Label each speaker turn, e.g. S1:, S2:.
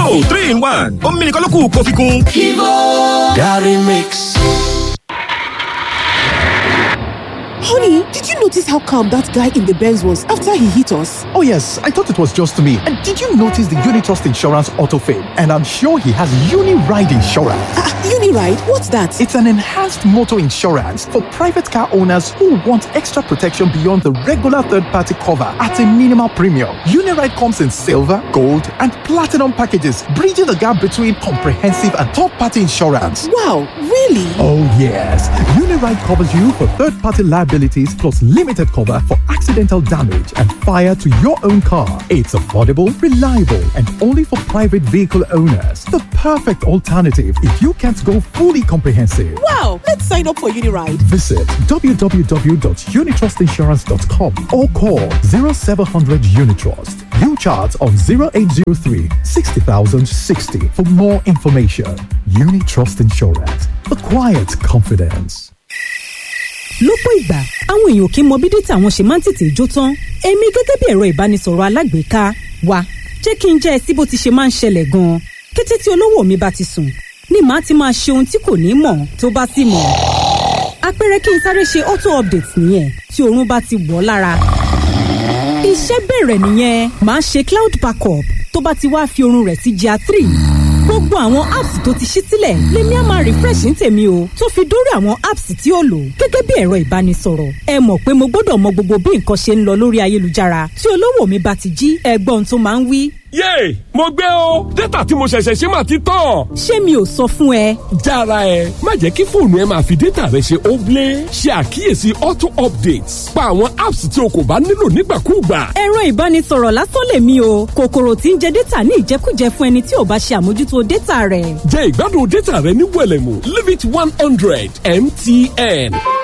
S1: Kivo three in one omi nìkan ló kù kó fi kún.
S2: Kivo Gary Mix.
S3: Honey, did you notice how calm that guy in the Benz was after he hit us?
S4: Oh, yes, I thought it was just me. And did you notice the Unitrust Insurance Auto Fame? And I'm sure he has Uni-Ride Insurance.
S3: Uh, Uni-Ride? What's that?
S4: It's an enhanced motor insurance for private car owners who want extra protection beyond the regular third-party cover at a minimal premium. Uni-Ride comes in silver, gold, and platinum packages, bridging the gap between comprehensive and third-party insurance.
S3: Wow, really?
S4: Oh, yes. Uni-Ride covers you for third-party liabilities plus limited cover for accidental damage and fire to your own car. It's affordable, reliable, and only for private vehicle owners. The perfect alternative if you can't go fully comprehensive.
S3: Wow, let's sign up for Uniride.
S4: Visit www.unitrustinsurance.com or call 0700 Unitrust. You chart on 0803 60060 for more information. Unitrust Insurance. The quiet confidence.
S5: lọ́pọ̀ ìgbà àwọn èèyàn kì í mọ bí dátà wọn ṣe máa ń tètè jó tán èmi gẹ́gẹ́ bí ẹ̀rọ ìbánisọ̀rọ̀ alágbèéká wa jẹ́ kí n jẹ́ ẹ sí bó ti ṣe máa ń ṣẹlẹ̀ gan-an kété tí olówó mi bá ti sùn ni màá ti máa ṣe ohun tí kò ní mọ̀ tó bá sì mọ̀ àpẹẹrẹ kí n sáré ṣe auto update nìyẹn tí oorun bá ti wọ̀ lára iṣẹ́ bẹ̀rẹ̀ nìyẹn màá ṣe cloud backup tó bá ti wá fi oorun rẹ̀ sí GIA three gbogbo àwọn apps tó ti ṣí sílẹ̀ lèmi á máa refresh ní tèmi o tó fi dórí àwọn apps tí ó lò gẹ́gẹ́ bí ẹ̀rọ ìbánisọ̀rọ̀ ẹ mọ̀ pé mo gbọ́dọ̀ mọ gbogbo bí nǹkan ṣe ń lọ lórí ayélujára tí olówó mi bá ti jí ẹgbọ́n tó máa ń wí.
S6: yéè mo gbé o dátà tí mo ṣẹ̀ṣẹ̀ ṣe máa ti tán.
S5: ṣé mi ò sọ fún ẹ.
S6: jára ẹ má jẹ́ kí fóònù ẹ máa fi dátà rẹ ṣe óblé ṣe àkíyèsí auto updates pa àwọn apps tí o kò bá nílò nígbàkúùgbà.
S5: ẹ̀rọ ìbánisọ̀rọ̀ lásán lèmi o kòkòrò tí ń jẹ dátà ní ìjẹkújẹ fún ẹni tí ò bá ṣe àmójútó dátà rẹ̀.
S6: jẹ ìgbádùn dátà rẹ ní wẹlẹmù limit one hundred mtn.